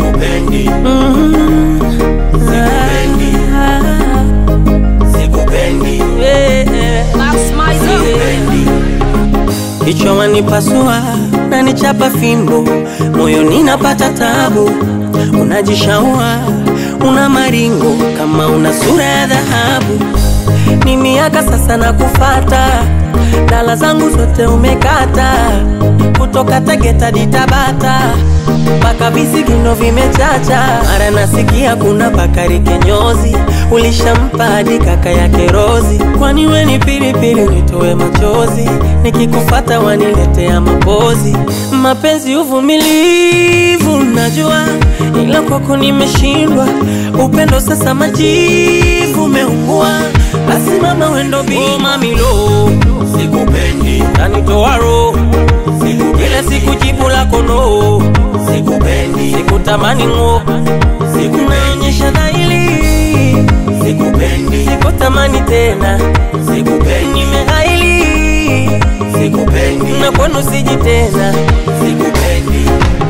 sikupendi, Mm. Sikupendi. Ah, sikupendi, yeah. sikupendi. Kichwa wanipasua na nichapa fimbo, moyo ninapata tabu, unajishaua una maringo kama una sura ya dhahabu. Ni miaka sasa na kufata, dala zangu zote umekata, kutoka Tegeta hadi Tabata mpaka visigino vimechacha. Mara nasikia kuna Bakari Kenyozi, ulishampa hadi kaka yake Rozi. Kwani we ni pilipili nitoe machozi, nikikufata waniletea mapozi. Mapenzi uvumilivu, najua ila kwako nimeshindwa. Upendo sasa majivu umeungua, basi mama wendo bi oh, mamilo Sikupendi, tanitoa roho kila siku jibu lako no, sikupendi, sikutamani ng'o, naonyesha dhahiri, sikupendi, sikutamani tena, sikupendi, nimeghaili sikupendi, na kwenu siji tena. sikupendi.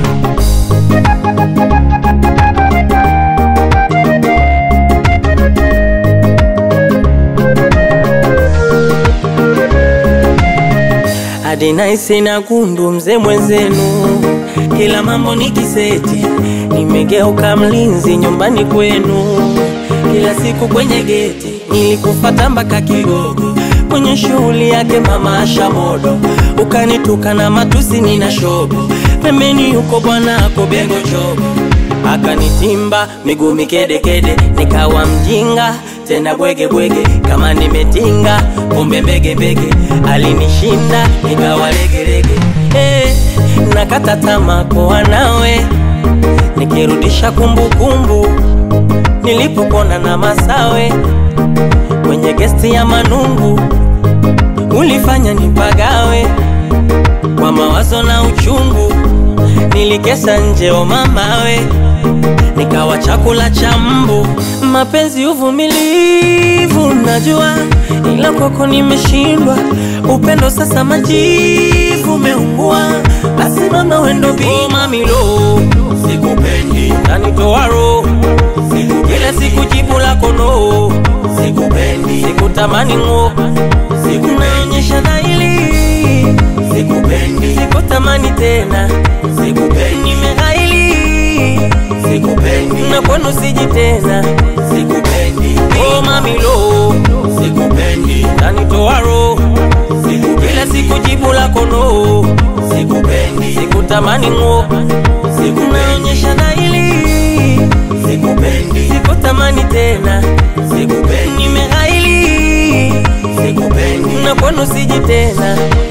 hadi naisi na gundu mzee mwenzenu, kila mambo ni kiseti, nimegeuka mlinzi nyumbani kwenu, kila siku kwenye geti nilikufata mpaka Kigogo, kwenye shughuli yake mama Asha Modo, ukanituka na matusi nina shobo, pembeni yuko bwana ako Bengo Chogo akanitimba miguu mikedekede, nikawa mjinga tena bwege bwege, kama nimetinga kumbe mbege mbege, alinishinda nikawa legelege. Eh, nakata tamaa kuwa nawe, nikirudisha kumbukumbu nilipopona na Masawe kwenye gesti ya Manungu, ulifanya nipagawe kwa mawazo na uchungu, nilikesha nje o mamawe, nikawa chakula cha mbu. Mapenzi uvumilivu, najua ila kwako nimeshindwa. Upendo sasa majivu umeungua, basi mama wendo bi oh, mamilo Sikupendi, tanitoa roho kila siku jibu lako no, sikupendi, sikutamani ng'o, naonyesha dhahiri, sikupendi, sikutamani tena, sikupendi, nimeghaili sikupendi, na kwenu siji tena. sikupendi, Oh mamilo, sikupendi, tanitoa roho kila sikupendi, siku jibu lako no, sikupendi, sikutamani ng'o, sikupendi, naonyesha dhahiri, sikupendi, sikutamani tena, sikupendi, nimeghaili sikupendi, na kwenu siji tena.